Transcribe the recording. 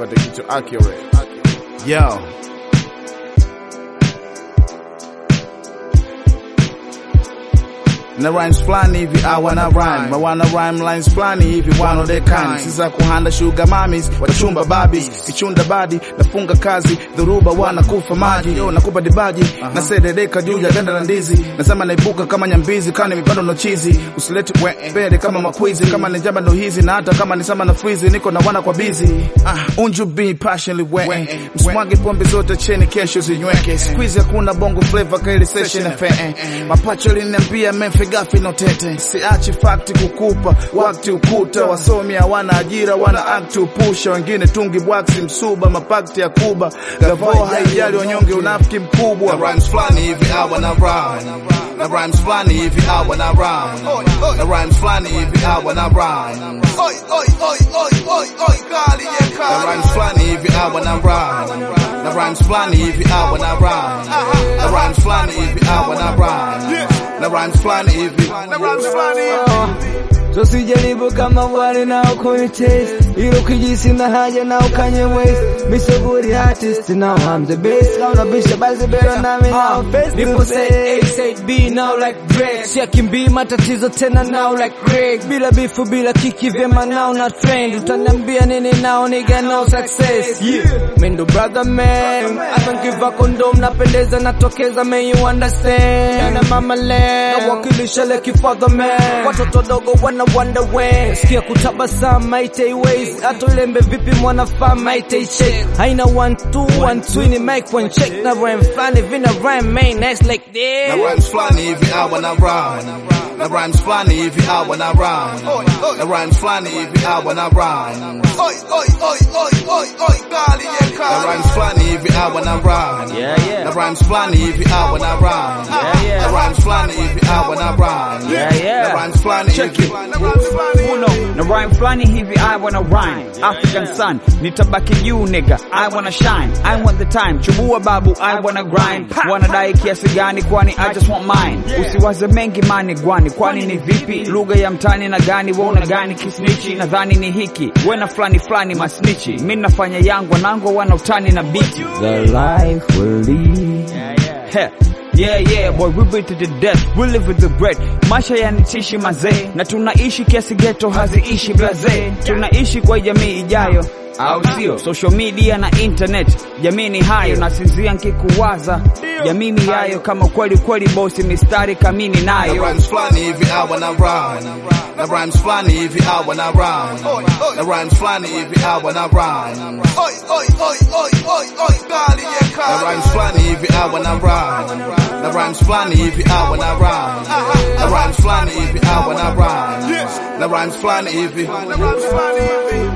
upate kitu accurate. Yo. na rhymes fulani hivi awana rhyme mawana rhyme lines fulani hivi one of their kind siza kuhanda sugar mamis wachumba babis kichunda badi nafunga kazi dhuruba wanakufa maji yo nakupa dibaji na sededeka juu ya ganda la ndizi nasema naibuka kama nyambizi kani mipando no chizi usilete mbele kama makwizi kama ni jamba ndo hizi na hata kama ni sama na freeze niko na wana kwa busy ah unju be passionately wet mswage pombe zote cheni kesho zinyweke squeeze hakuna bongo flavor kaili session fe mapacho liniambia memfe gafi no tete siachi fakti kukupa wakati ukuta wasomi hawana ajira wana act upusha wengine tungi bwaksi msuba mapakti ya kuba gavo haijali wanyonge unafiki mkubwa na rhymes fulani hivi hawa na rhyme na rhymes fulani hivi hawa na rhyme na rhymes fulani hivi hawa na rhyme Oi, oi, oi, oi, oi, oi, kali, yeah, na kali. rhymes fulani hivi hawa na rhyme na rhymes fulani hivi hawa na rhyme na rhymes fulani hivi hawa na rhyme na rhymes fulani hivi Na rhymes fulani hivi. Tusijaribu kama wale nao kunitest Ilo kijisi na haja nao kanye waste Me so good artist now I'm the best Kauna bisha basi better nami now face People to say A, face say B, now like Drake. Siakimbii matatizo tena now like Greg. Bila bifu, bila kiki vyema now na trend. Utaniambia nini now nigga now success. Yeah. Mendo brother man. Hata nkiva kondom napendeza natokeza man you understand. Na mama land. Nawakilisha like father man. Watoto dogo wana wonder when. Sikia kutabasamu maite ways. Hata ulembe vipi mwana faa maite shake. Haina one two one two ni mic one check na rhyme flani vina rhyme main next like na this. rhymes fulani hivi hawa na rhyme na rhymes fulani hivi hawa na rhyme na rhymes fulani hivi hawa na rhyme Oi, oi, oi, oi, oi, oi, kali, yeah, na kali. rhymes fulani hivi hawa na rhyme Yeah, yeah. na rhymes fulani hivi hawa na rhyme Yeah, yeah. na rhymes fulani hivi hawa na rhyme Yeah, yeah. na rhymes fulani hivi Na rhymes fulani hivi. Uno, na rhyme flani hivi I wanna rhyme African sun, nitabaki juu nigga I wanna shine, I want the time Chubua babu, I wanna grind Wanadai kiasi gani kwani I just want mine Usiwaze mengi mani gwani Kwani ni vipi, lugha ya mtani na gani Wauna gani kisnichi, nadhani ni hiki Wena flani flani masnichi Mi nafanya yangu, wanangu wana utani na biti The life will lead Heh. Yeah, yeah, boy, we beat to the death, we live with the bread. Maisha yanitishi mazee, na tunaishi kiasi geto haziishi blaze. Tunaishi kwa jamii ijayo, au sio? Social media na internet, jamii ni hayo, nasinzia nkikuwaza jamii miyayo, kama kweli kweli bosi, mistari kamini na nayo. rhymes fulani hivi hawa na rhyme na rhymes fulani hivi hawa na rhyme na rhymes fulani hivi hawa na rhyme Oi, oi, oi, oi, oi, oi, kali, yeah, na kali. rhymes fulani hivi hawa na rhyme na rhymes fulani hivi hawa na rhyme na rhymes fulani hivi hawa na rhyme na rhymes fulani hivi Na rhymes fulani hivi.